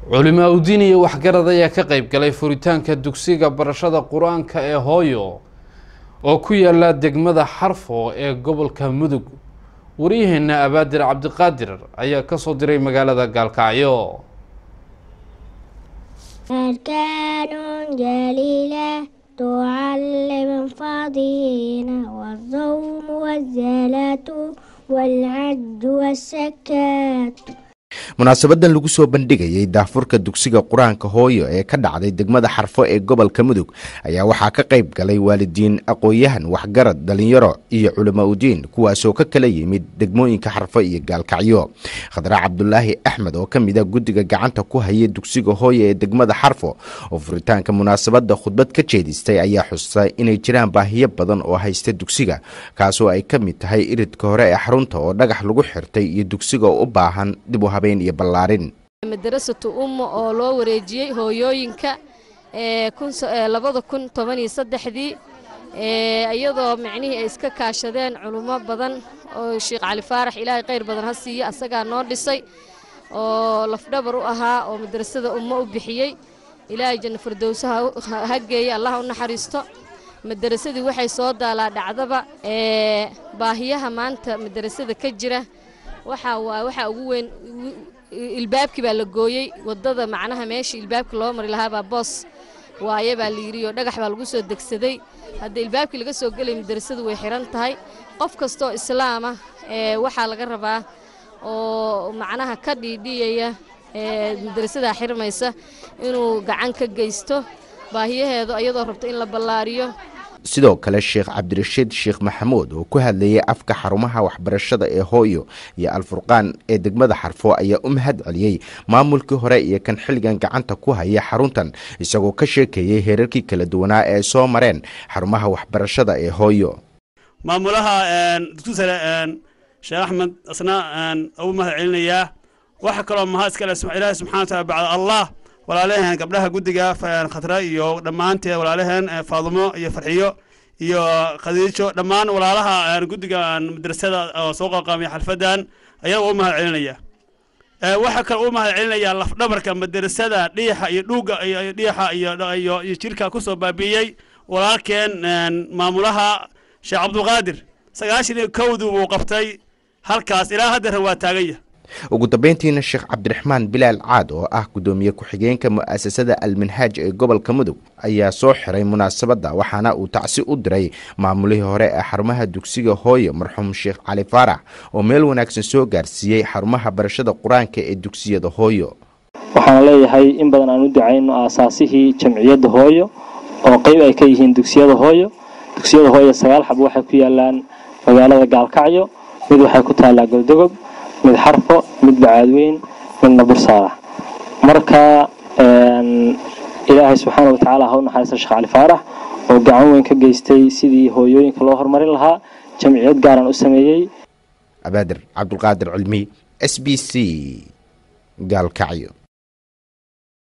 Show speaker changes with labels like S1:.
S1: culimaa udiin iyo waxgarad ayaa ka qeyb galay furitaanka dugsiga barashada qur-aanka ee hooyo oo ku yaala degmada xarfo ee gobolka mudug waryaheena abaadir cabdiqaadir ayaa kasoo diray magaalada gaalkacyo
S2: أركان جليلة تعلم فضيلة والصوم والزلاة والعد والسكات
S3: munaasabadan lagu soo bandhigayay daafurka dugsiga qur-aanka hooyo ee ka dhacday degmada xarfo ee gobolka mudug ayaa waxaa ka qayb galay waalidiin aqoon-yahan waxgarad dhalinyaro iyo culama udiin kuwaasoo ka kala yimid degmooyinka xarfo iyo gaalkacyo khadra cabdulaahi axmed oo ka mid a guddiga gacanta ku haya dugsiga hooyo ee degmada xarfo oo furitaanka munaasabadda khudbad ka jeedistay ayaa xusay inay jiraan baahiyo badan oo haysta dugsiga kaasoo ay ka mid tahay iridka hore ee xarunta oo dhagax lagu xirtay iyo dugsiga oo u baahan dib u habeen iyo ballaarin
S4: madarasatu umma oo loo wareejiyey hooyooyinka labada kun toban iyo saddexdii iyadoo micnihii ay iska kaashadeen culummo badan oo sheekh cali faarax ilaahay khayr badan ha siiyo asagaa noo dhisay oo lafdhabar u ahaa oo madrasada ummo u bixiyey ilaahay janna fardowsaha ha geeya allah u naxariisto madarasadii waxay soo daalaa dhacdaba baahiyaha maanta madarasada ka jira waxaa waa waxaa ugu weyn ilbaabkii baa la gooyey waddada macnaha meeshii ilbaabka loo mari lahaabaa boos waaye baa layidhi oo dhagax baa lagu soo degsaday hadda ilbaabkii laga soo gelay madarasadu way xihan tahay qof kastoo islaama ee waxaa laga rabaa oo macnaha ka dhiidhiyaya ee madarasadaa xirmaysa inuu gacan ka geysto baahiyaheedu iyadoo rabto in la ballaariyo
S3: sidoo kale sheekh cabdirashiid sheekh maxamuud oo ku hadlayay afka xarumaha waxbarashada ee hooyo iyo alfurqaan ee degmada xarfo ayaa u mahad celiyey maamulkii hore iyo kan xilligan gacanta ku haya xaruntan isagoo ka sheekeeyey heerarkii kala duwanaa ee soo mareen xarumaha waxbarashada ee hooyo
S5: maamulaha dugsi sare sheekh axmed asna ugu mahad celinayaa waxa kaloo mahad iskale ilaahi subxana wataala bacda allah walaalaheen gabdhaha guddiga khatra iyo dhammaanteed walaalaheen faadumo iyo farxiyo iyo khadiijo dhammaan walaalaha guddiga madrasada oo soo qalqaamaya xalfadan ayaga u mahad celinaya waxaa kale u mahad celinayaa lafdhabarka madrasada dhiixa iyo dhuuga iyo dhiixa iyo iyo jirka kusoo baabi'iyey walaalkeen maamulaha sheekh cabdulqaadir sagaashan iyo kowdii buu qabtay halkaas ilaa haddana waa taaganya
S3: ugu dambeyntiina sheekh cabdiraxmaan bilaal caad oo ah guddoomiye ku-xigeenka mu'asasada alminhaaj ee gobolka mudug ayaa soo xiray munaasabadda waxaana uu tacsi u diray maamulihii hore ee xarumaha dugsiga hooyo marxuum sheekh cali faarax oo meel wanaagsan soo gaarsiiyey xarumaha barashada qur-aanka ee dugsiyada hooyo
S6: waxaan leeyahay in badan aan u ducayno aasaasihii jamciyadda hooyo oo qeyb ay ka yihiin dugsiyada hooyo dugsiyada hooyo sagaal xab waxay ku yaalaan magaalada gaalkacyo mid waxay ku taallaa goldogob mid xarfo mid bacaadweyn midna bursaara marka ilaahay subxaana watacaala ha u naxariista sheekh cali faarax oo gacan weyn ka geystay sidii hooyooyinka loo horumarin lahaa jamciyad gaaran u sameeyey
S3: abaadir cabdulqaadir cilmi s b c gaalkacyo